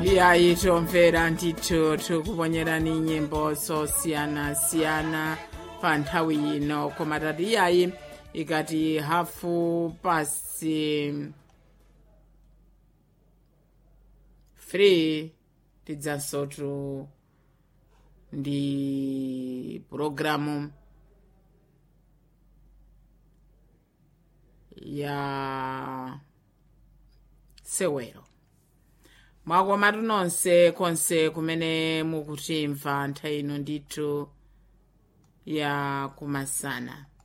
iyayi tomvera ndithu tikuponyerani nyimbo zosiyanasiyana pa nthawi ino koma tati iyayi ikati hafu pasi 3 tidzansotu ndi pulogalamu ya sewero mwakomatu nonse konse kumene mukutimva nthawi ino ndithu ya kumasana